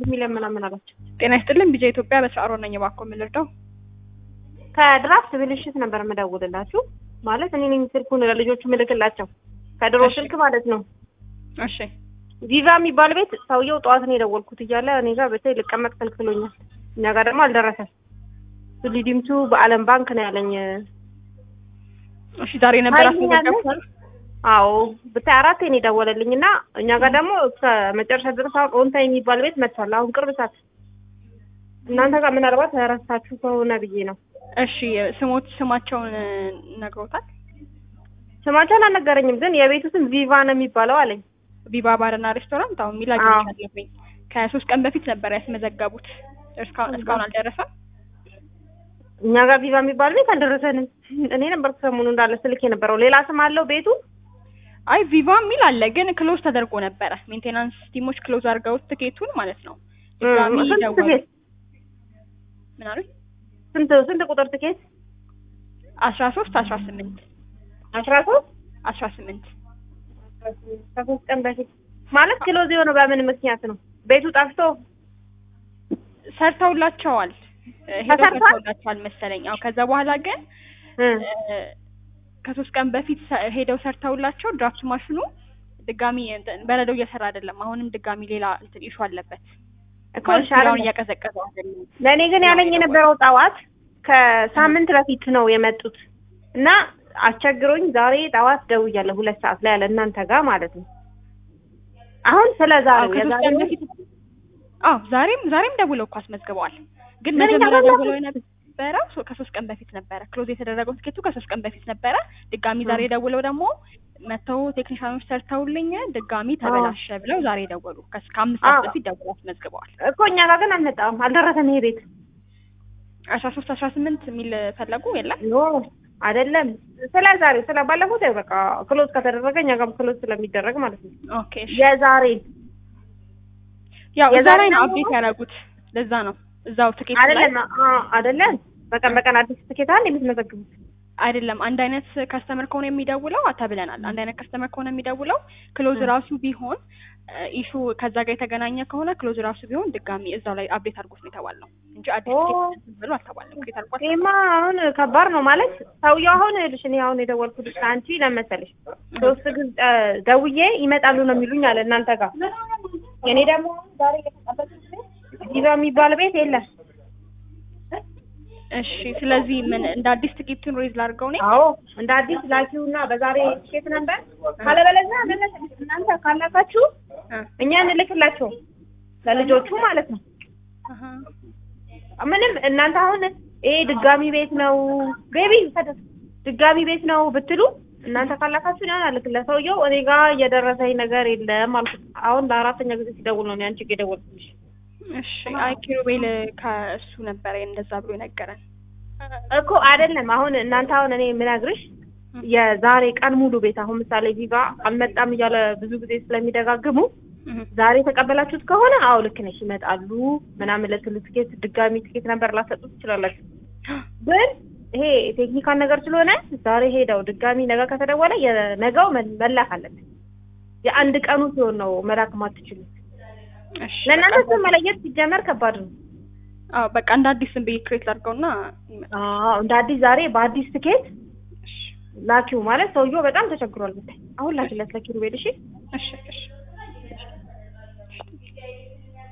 ሚሊዮን ምናምን አላቸው። ጤና ይስጥልን ቢጃ ኢትዮጵያ በሰዓሮ ነኝ። እባክዎ ምን ልርዳው? ከድራፍት ብልሽት ነበር የምደውልላችሁ። ማለት እኔ ነኝ ስልኩን ለልጆቹ ምልክላቸው ከድሮ እሺ። ስልክ ማለት ነው። እሺ ቪቫ የሚባል ቤት ሰውየው ጠዋት ነው የደወልኩት እያለ እኔ ጋር በተለይ ልቀመጥ ከልክሎኛል። እኛ ጋር ደግሞ አልደረሰም። ሊዲምቱ በአለም ባንክ ነው ያለኝ። እሺ ዛሬ ነበር ታይኛለህ? አስመዘገብኩት። አዎ ብታይ አራቴ ነው የደወለልኝ እና እኛ ጋር ደግሞ እስከ መጨረሻ ድረስ አሁን ኦንታ የሚባል ቤት መጥቷል። አሁን ቅርብ ሰዓት እናንተ ጋር ምናልባት ረሳችሁ ከሆነ ብዬ ነው። እሺ ስሞት ስማቸውን ነግሮታል? ስማቸውን አልነገረኝም፣ ግን የቤቱ ስም ቪቫ ነው የሚባለው አለኝ። ቪቫ ባርና ሬስቶራንት አሁን ሚላ አዎ። አግኝቻለሁኝ። ከሶስት ቀን በፊት ነበር ያስመዘገቡት። እስካሁን እስካሁን አልደረሰም። እኛ ጋር ቪቫ የሚባል ቤት አልደረሰንም። እኔ ነበር ሰሞኑ እንዳለ ስልክ የነበረው ሌላ ስም አለው ቤቱ። አይ ቪቫ የሚል አለ፣ ግን ክሎዝ ተደርጎ ነበረ። ሜንቴናንስ ቲሞች ክሎዝ አድርገውት ትኬቱን ማለት ነው። ድጋሚ ስንት ደወሉ። ትኬት? ምን አሉኝ? ስንት ስንት ቁጥር ትኬት? አስራ ሶስት አስራ ስምንት አስራ ሶስት አስራ ስምንት ከሶስት ቀን በፊት ማለት ክሎዝ የሆነው በምን ምክንያት ነው? ቤቱ ጠፍቶ ሰርተውላቸዋል ሄደው ተሰርቷል? ሰርተውላቸዋል መሰለኝ። አዎ ከዛ በኋላ ግን እ እ፣ ከሶስት ቀን በፊት ሰ- ሄደው ሰርተውላቸው ድራፍት ማሽኑ ድጋሚ እንትን በረዶ እየሰራ አይደለም። አሁንም ድጋሚ ሌላ እንትን ኢሹ አለበት እኮ ማለት ሻረ ስራውን እያቀዘቀዘው አይደለም። ለእኔ ግን ያለኝ የነበረው ጠዋት ከሳምንት በፊት ነው የመጡት እና አስቸግሮኝ ዛሬ ጠዋት ደውያለሁ ሁለት ሰዓት ላይ ያለ እናንተ ጋር ማለት ነው። አሁን ስለ አዎ ዛሬው ከሶስት ቀን የዛሬው በፊት አዎ ዛሬም ዛሬም ደውለው እኮ አስመዝግበዋል። ግን ምን መጀመሪያ እያደረጉ? ደውለው የነበረው ሶ- ከሶስት ቀን በፊት ነበረ ክሎዝ የተደረገው ትኬቱ ከሶስት ቀን በፊት ነበረ። ድጋሚ ዛሬ ደውለው ደግሞ መተው ቴክኒሻኖች ሰርተውልኝ ድጋሚ ተበላሸ ብለው ዛሬ ደወሉ። ከስ- ከአምስት ሰዓት አዎ። በፊት ደውለው አስመዝግበዋል። እኮ እኛ ጋር ግን አልመጣም፣ አልደረሰም ይሄ ቤት። አስራ ሶስት አስራ ስምንት የሚል ፈለጉ የለም ኖ አይደለም፣ ስለ ዛሬው ስለ ባለፉት ያው በቃ ክሎዝ ከተደረገ እኛ ጋርም ክሎዝ ስለሚደረግ ማለት ነው። ኦኬ እሺ። የዛሬ ያው እዛ የዛሬ ላይ ነው ደግሞ- አፕዴት ያደረጉት። ለዛ ነው እዛው ትኬት ላይ አይደለም አ- አይደለም፣ በቀን በቀን አዲስ ትኬት አለ የምትመዘግቡት። አይደለም አንድ አይነት ከስተመር ከሆነ የሚደውለው ተብለናል። አንድ አይነት ከስተመር ከሆነ የሚደውለው ክሎዝ ራሱ ቢሆን ኢሹ ከዛ ጋር የተገናኘ ከሆነ ክሎዝ ራሱ ቢሆን ድጋሚ እዛው ላይ አፕዴት አድርጎት ነው የተባልነው እንጂ አዲስ ኦ። ትኬት ብሎ አልተባልንም። ክሬት አድርጓል። ይሄማ አሁን ከባድ ነው ማለት ሰውየው አሁን ልሽ እኔ አሁን የደወልኩት አንቺ ለመሰለሽ ሶስት ጊዜ እ፣ ደውዬ ይመጣሉ ነው የሚሉኝ አለ እናንተ ጋር። እኔ ደግሞ ዛሬ የተቀበልኩት ቤት ቪዛ የሚባል ቤት የለም። እሺ ስለዚህ ምን እንደ አዲስ ትኬቱን ሬዝ ላድርገው እኔ አዎ እንደ አዲስ ላኪውና በዛሬ ትኬት ነበር ካለበለዚያ ምን መሰለሽ እናንተ ካላካችሁ እ፣ እኛ እንልክላቸው ለልጆቹ ማለት ነው። አሀ። ምንም እናንተ አሁን ይሄ ድጋሚ ቤት ነው ገቢ ፈደስ ድጋሚ ቤት ነው ብትሉ እናንተ ካላካችሁ ያን አልክ ለሰውየው እኔ ጋር እየደረሰኝ ነገር የለም አልኩት። አሁን ለአራተኛ ጊዜ ሲደውል ነው እኔ አንቺ ጋር የደወልኩልሽ። እሺ አይ ኪሩቤል ከእሱ ነበረ እንደዛ ብሎ የነገረን። እኮ አይደለም አሁን እናንተ አሁን እኔ የምነግርሽ የዛሬ ቀን ሙሉ ቤት አሁን ምሳሌ ቪቫ አልመጣም እያለ ብዙ ጊዜ ስለሚደጋግሙ እህ፣ ዛሬ የተቀበላችሁት ከሆነ አዎ ልክ ነሽ ይመጣሉ ምናምን ልትሉ ትኬት ድጋሚ ትኬት ነበር ላሰጡ ትችላላችሁ። ግን ይሄ ቴክኒካል ነገር ስለሆነ ዛሬ ሄደው ድጋሚ ነገ ከተደወለ የነገው መ- መላክ አለበት። የአንድ ቀኑ ሲሆን ነው መላክ ማትችሉት። እሺ ለእናንተ በቃ ስም መለየት ሲጀመር ከባድ ነው። አዎ በቃ እንደ አዲስ ዝም ብዬ ክሬት ላድርገውና ይመጣል። አዎ እንደ አዲስ ዛሬ በአዲስ ትኬት እሺ ላኪው ማለት ሰውየው በጣም ተቸግሯል ብታይ። አሁን ላኪለት ለኪሩቤል እሺ። እሺ እሺ